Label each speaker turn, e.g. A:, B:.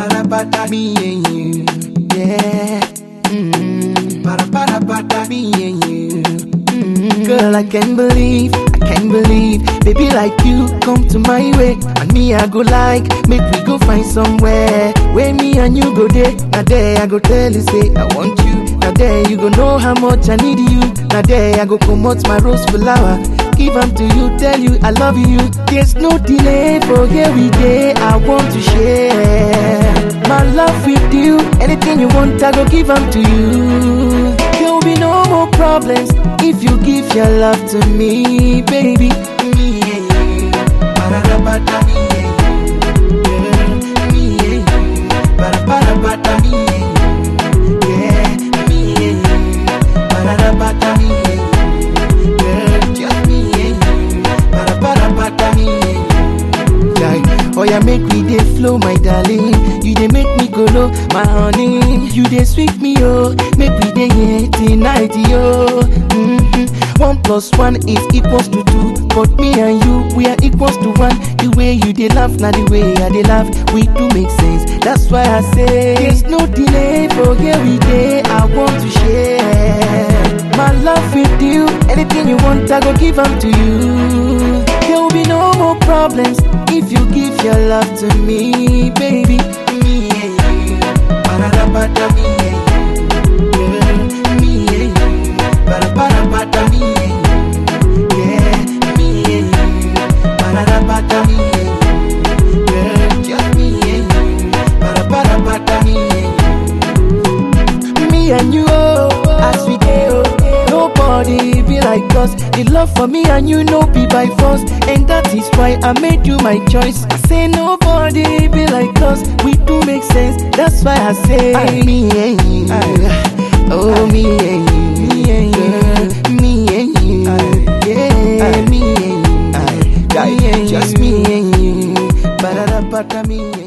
A: Ba-da-ba-da, me and you, yeah. Mm-hmm. Ba-da-ba-da-ba-da, me and you. Mm-hmm. Girl, I can't believe, I can't believe, baby like you come to my way, and me I go like, make we go find somewhere where me and you go there. Now there I go tell you say I want you. Now there you go know how much I need you. Now there I go come out my rose flower. Give them to you, tell you I love you. There's no delay for here we day. I want to share my love with you. Anything you want, I go give them to you. There'll be no more problems if you give your love to me, baby. Me and you. Ba-da-da-ba-da, me and you. Yeah, me and you. Ba-da-ba-da-ba-da, me and you. Yeah, me and you. Ba-da-da-ba-da, me and you. Yeah, just me and you. Ba-da-ba-da-ba-da, me and you. Yeah. Oh yeah, make me dey flow, my darling. You dey make me go low, my honey. You dey sweet me, oh. Make we dey here tonight, yo. Mm-hmm. One plus one is equals to two, but me and you we are equals to one. The way you dey laugh, now the way I dey laugh, we do make sense. That's why I say there's no delay for here we dey. I want to share my love with you. Anything you want, I go give them to you. There will be no more problems if you give your love to me, baby. Me and you, ba-da-da-ba-da, me and you, yeah. Me and you, ba-da-ba-da-ba-da, me and you, yeah. Me and you, ba-da-da-ba-da, me and you, yeah. Just me and you, ba-da-ba-da-ba-da, me and you. Me and you, oh, as we go, nobody be like us. The love for me and you no be by force, and that is why I made you my choice. I say nobody be like us. We do make sense. That's why I say me and you, oh me and you, me and you, me and you, yeah, me and you, me and you, just me and you, ba da da ba da me and you.